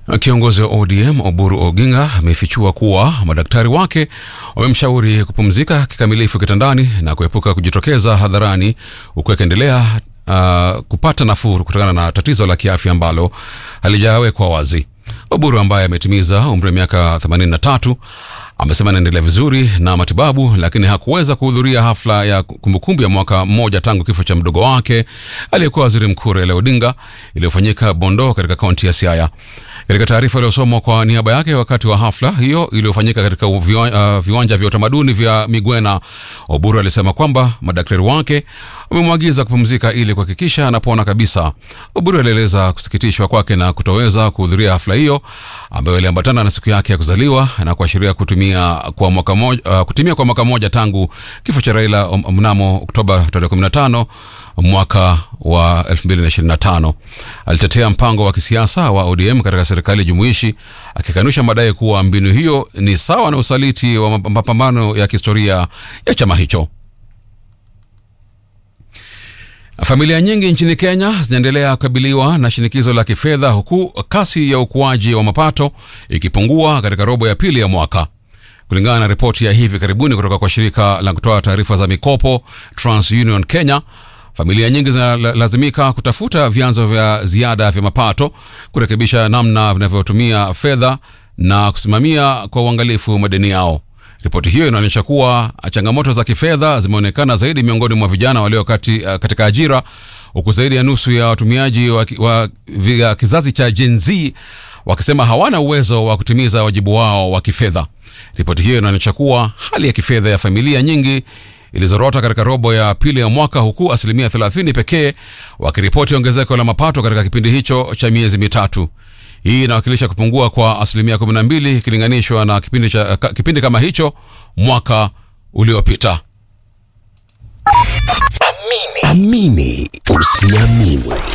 Kiongozi wa ODM Oburu Oginga amefichua kuwa madaktari wake wamemshauri kupumzika kikamilifu kitandani na kuepuka kujitokeza hadharani huku akiendelea uh, kupata nafuu kutokana na tatizo la kiafya ambalo halijawekwa wazi. Oburu ambaye ametimiza umri wa miaka 83 amesema anaendelea vizuri na matibabu, lakini hakuweza kuhudhuria hafla ya kumbukumbu ya mwaka mmoja tangu kifo cha mdogo wake aliyekuwa waziri mkuu Raila Odinga iliyofanyika Bondo katika kaunti ya Siaya. Katika taarifa iliyosomwa kwa niaba yake wakati wa hafla hiyo iliyofanyika katika viwa, uh, viwanja vya utamaduni vya Migwena, Oburu alisema kwamba madaktari wake wamemwagiza kupumzika ili kuhakikisha anapona kabisa. Oburu alieleza kusikitishwa kwake na kutoweza kuhudhuria hafla hiyo ambayo iliambatana na siku yake ya kuzaliwa na kuashiria kutumia kwa mwaka moja, uh, kutimia kwa mwaka mmoja tangu kifo cha Raila mnamo Oktoba tarehe 15 mwaka wa 2025. Alitetea mpango wa kisiasa wa ODM katika serikali jumuishi akikanusha madai kuwa mbinu hiyo ni sawa na usaliti wa mapambano ya kihistoria ya chama hicho. Familia nyingi nchini Kenya zinaendelea kukabiliwa na shinikizo la kifedha huku kasi ya ukuaji wa mapato ikipungua katika robo ya pili ya mwaka. Kulingana na ripoti ya hivi karibuni kutoka kwa shirika la kutoa taarifa za mikopo TransUnion Kenya, familia nyingi zinalazimika kutafuta vyanzo vya ziada vya mapato, kurekebisha namna vinavyotumia fedha na kusimamia kwa uangalifu madeni yao. Ripoti hiyo inaonyesha kuwa changamoto za kifedha zimeonekana zaidi miongoni mwa vijana walio kati, katika ajira huku zaidi ya nusu ya watumiaji wa, wa, wa kizazi cha Gen Z wakisema hawana uwezo wa kutimiza wajibu wao wa kifedha. Ripoti hiyo inaonyesha kuwa hali ya kifedha ya familia nyingi ilizorota katika robo ya pili ya mwaka huku asilimia 30 pekee wakiripoti ongezeko la mapato katika kipindi hicho cha miezi mitatu. Hii inawakilisha kupungua kwa asilimia 12 ikilinganishwa na kipindi, cha, kipindi kama hicho mwaka uliopita. Amini usiamini.